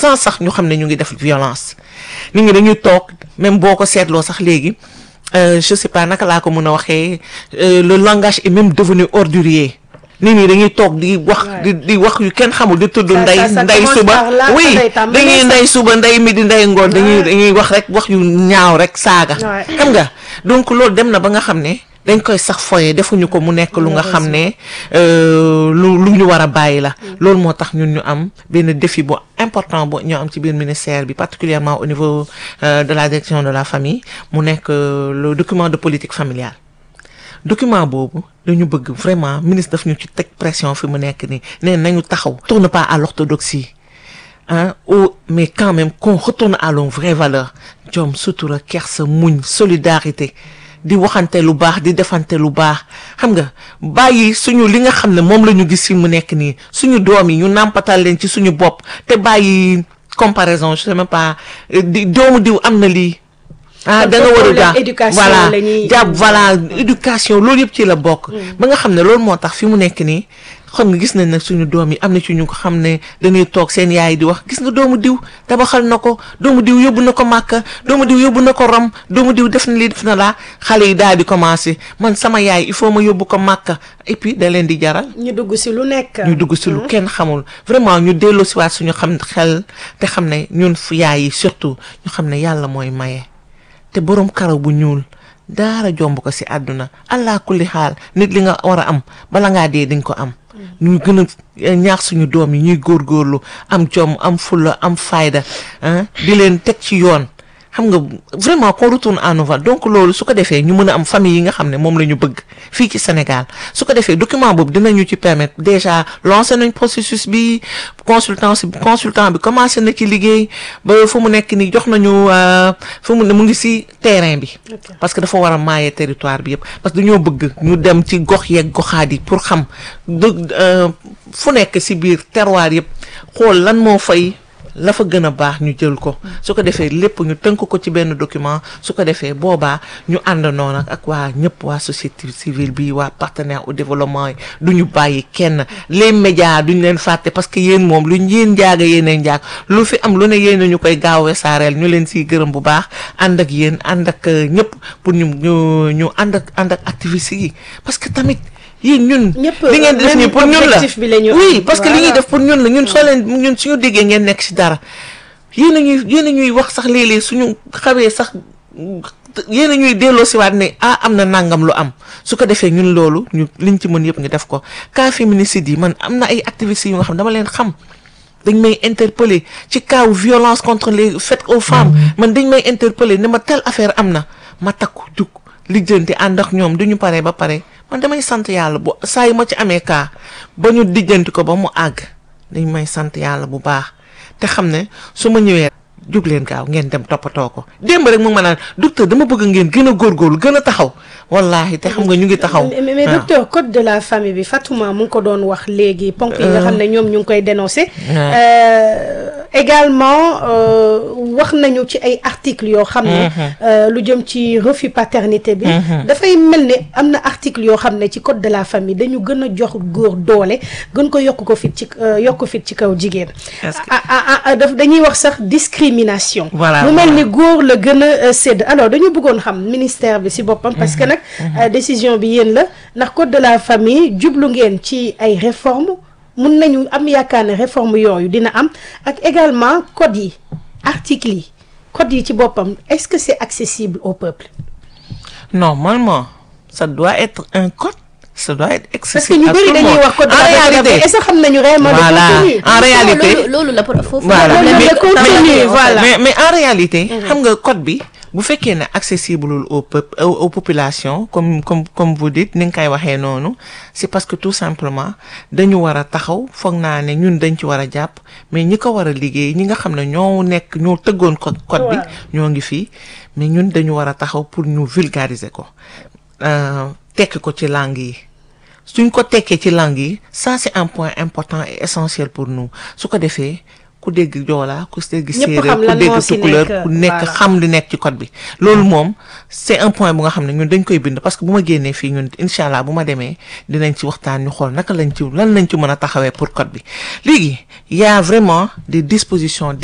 sans sax ñu xam ne ñu ngi def violence nit ñi dañuy toog même boo ko seetloo sax léegi euh, je sais pas naka laa ko mën a waxee euh, le langage est même devenu ordurier nit ñi dañuy toog di wax di di wax yu kenn xamul di tudd Ça- ndey ça- ça ndey commence suba par là, oui ça day tàmbali dañuy sax. ndey suba ndey midi ndey ngoon dañuy dañuy wax rek wax yu ñaaw rek saaga Ouais. xam nga donc loolu dem na ba nga xam ne dañ koy sax foye defuñu ko mu nekk lu nga xam ne euh, lu lu ñu war a bàyyi la loolu moo tax ñun ñu am benn défi bu important bu ñu am ci biir ministère bi particulièrement au niveau euh, de la direction de la famille mu nekk euh, le document de politique familiale document boobu dañu bëgg vraiment ministre daf ñu ci teg pression fi mu nekk nii nee nañu taxaw tourne pas à l'orthodoxie hein, ou mais quand même qu'on retourne à nos vraies valeurs jom sutura kersa muñ solidarité di waxante lu baax di defante lu baax xam nga bàyyi suñu li nga xam ne moom la ñu gis fi mu nekk nii suñu doom yi ñu nàmpatal leen ci suñu bopp te bàyyi comparaison je sais même pas euh, di doomu diw am na lii ah Kon da nga war a problème jàpp éducation voilà la ñuy- jàpp voilà éducation loolu yëpp ci la bokk ba nga xam ne loolu moo tax fi mu nekk nii xam nga gis nañ ne suñu doom yi am na ci ñu ko xam ne dañuy toog seen yaay di wax gis nga doomu diw tabaxal na ko doomu diw yóbbu na ko màkka doomu diw yóbbu na ko rom doomu diw def na lii def na laa xale yi daal di commencé man sama yaay il faut ma yóbbu ko màkka et puis da leen di jaral ñu dugg si lu nekk. ñu dugg si lu kenn xamul vraiment ñu delloo si waat suñu xam xel te xam ne ñun fu yaay yi surtout ñu xam ne yàlla mooy maye te borom karaw bu ñuul daara jomb ko si àdduna allah kulli xaal nit li nga war a am bala ngaa dee di nga ko am ñu gën a ñaax suñu doom yi ñuy góorgóorlu am jom am fulla am fayda ah di leen teg ci yoon xam nga vraiment qu'on retourne à nos valeurs donc loolu su ko defee ñu mën a am famille yi nga xam ne moom la ñu bëgg fii ci Sénégal su ko defee document boobu dinañu ci permettre déjà lancer nañ processus bi consultant si consultant bi commencé na ci liggéey ba fu mu nekk nii jox nañu euh, fu mu ne mu ngi si terrain bi Ok. parce que dafa war a maaye territoire bi yëpp parce que dañoo bëgg ñu dem ci gox yeeg goxaat yi pour xam dë- euh, fu nekk si biir terroir yëpp xool lan moo fay la fa gën a baax ñu jël ko su ko defee lépp ñu tënk ko ci benn document su ko defee boobaa ñu àndandoo nag ak waa ñëpp waa société civile bi waa partenaire au développement yi du ñu bàyyi kenn les médias duñ leen fàtte parce que yéen moom luñ yéen njaaga yéen njaag lu fi am lu ne yéen ñu koy gaawee saareel ñu leen siy gërëm bu baax ànd ak yéen ànd ak euh, ñëpp pour ñu ñu ñu ànd ak ànd ak activistes yi parce que tamit yéen ñun Ñëpp, li ngeen di def même nii pour ñun la objectif bi la ñu oui am. parce que li ñuy Voilà. def pour ñun la ñun soo leen ñun suñu déggee ngeen nekk ci dara yéen a ñuy yéen a ñuy wax sax léeg-léeg suñu xawee sax yéen a ñuy delloo siwaat ne ah am na nangam lu am su ko defee ñun loolu ñu liñ ci mën yëpp ñu def ko cas féminicide yi man am na ay activistes yu nga xam dama leen xam dañ may interpeller ci cas violence contre les faites aux femmes man dañ may interpeller ne ma telle affaire am na ma takku jug lijjanti ànd ak ñoom du ñu paree ba pare man damay sant yàlla bu saa yu ma ci amee cas ba ñu lijjanti ko ba mu àgg dañ may sant yàlla bu baax te xam ne su ma ñëwee jug leen gaaw ngeen dem toppatoo ko démb rek mu ma naan docteur dama bëgg ngeen gën a góorgóorlu gën a taxaw wallahi te xam nga ñu ngi taxaw. mais mais waaw. docteur code de la famille bi Fatouma mu ngi ko doon wax léegi ponk yi nga xam ne ñoom ñu ngi koy dénoncer. Euh, également euh, wax nañu ci ay articles yoo xam ne. euh, lu jëm ci refus paternité bi. dafay mel ne am na article yoo xam ne ci code de la famille dañu gën a jox góor doole gën ko yokk ko fit ci euh, yokk fit ci kaw jigéen. Est-ce que- ah ah ah ah daf dañuy wax sax discrimination. Voilà, mu mel voilà. ni góor la gën a euh, sédd alors dañu bëggoon xam ministère bi si boppam. parce que nag euh, décision bi yéen la ndax code de la famille jublu ngeen ci ay réformes mun nañu am yaakaar ne réforme yooyu dina am ak également code yi articles yi code yi ci boppam est-ce que c'est accessible au peuple. Normalement, ça doit être un code. Ça doit être parce que accessible ñu à bëri tout le dañuy monde. wax code de En la famille réalité, est-ce que xam nañu réellement le Voilà. contenu. En réalité, loolu loolu la pour foofu voilà. la Loolu mais, le contenu, mais- voilà. mais, mais en réalité, xam nga code bi bu fekkee ne accessible au peuple aux, aux populations comme comme comme vous dites ni nga koy waxee noonu c'est parce que tout simplement dañu war a taxaw foog naa ne ñun dañ ci war a jàpp mais ñi ko war a liggéey ñi nga xam ne ñoo nekk ñoo tëggoon code code bi Waaw. ñoo ngi fii mais ñun dañu war a taxaw pour ñu vulgariser ko euh, tekki ko ci langue yi suñ ko tekkee ci langue yi ça c'est un point important et essentiel pour nous su ko defee ku dégg joola ku dégg Ñëpp séeréer xam ku lan dégg moo ci tukulóor nekk, ku nekk voilà. xam li nekk ci code bi loolu moom c'est un point bu nga xam ne ñun dañ koy bind parce que bu ma génnee fii ñun incha allah bu ma demee dinañ ci waxtaan ñu xool naka lañ ci lan lañ ci mën a taxawee pour code bi léegi y a vraiment des dispositions